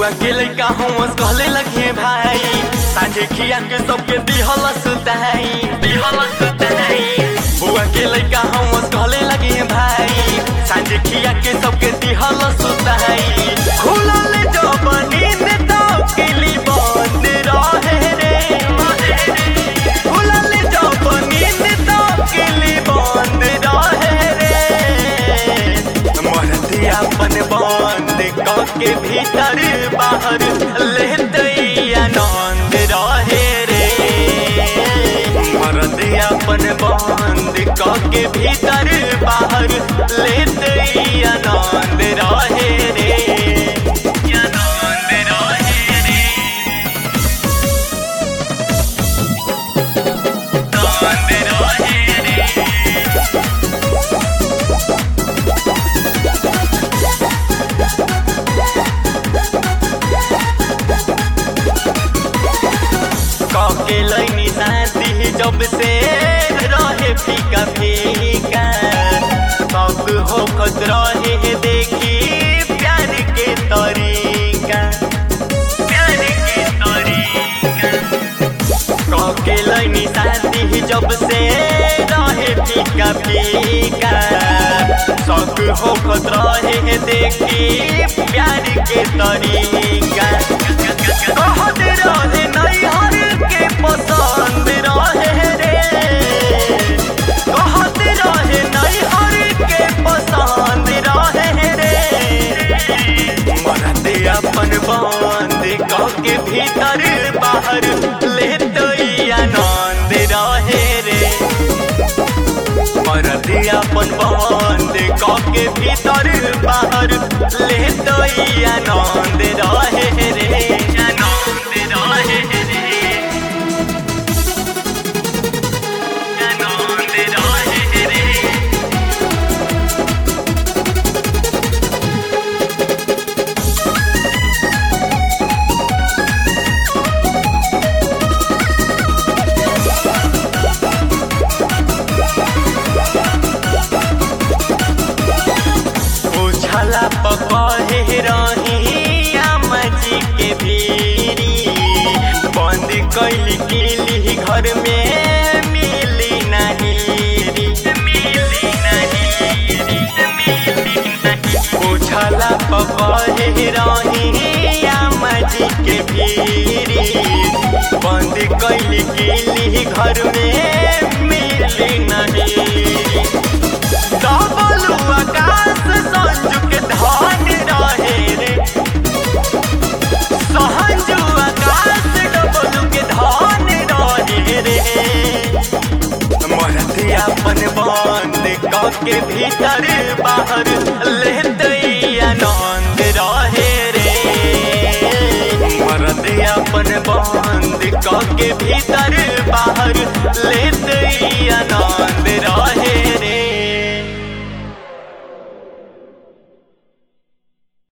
बुआ के लइका हम कहले लगे भाई साझे खिया के सबके दिहल सुताई दिहल सुताई बुआ के लइका हम कहले लगे भाई साझे खिया के सबके दिहल सुताई खुलल जब नींद तो किली बंद रहे रे खुलल जब नींद तो किली बंद रहे रे मरती अपन बंद के भीतर बाहर लेते आनंद रहे रे मरती अपन बंद के भीतर बाहर लेते आनंद रहे रे आनंद रहे रे आनंद रहे रे कके लैनी शांति जब से रहे फीका फीका सब होखत रहे देखी प्यार के तरीका प्यार के तरीका कके लैनी शांति जब से रहे फीका फीका सब होखत रहे देखी प्यार के तरीका कहत रहे नैहर के पसंद रहे रे कहत रहे नैहर के पसंद रहे रे मरते अपन बंद कह के भीतर बाहर लेते आनंद रहे रे मरते अपन बंद कह के भीतर बाहर लेते आनंद रहे रे आनंद रहे रे आनंद रहे रे उछला पकड़े रही आमा जी के भीरी बंद कैली किली घर में मिली नहीं मिली नहीं मिली नहीं उछला पकड़े रही आमा जी के भीरी बंद कैली किली घर में मिली नहीं डबलू आकाश संजू के धन रहे रे सहजू आकाश डबलू के धन रहे रे मरती अपन बंद कह के भीतर बाहर लेते आनंद रहे रे मरती अपन बंद कह के भीतर बाहर लेते आनंद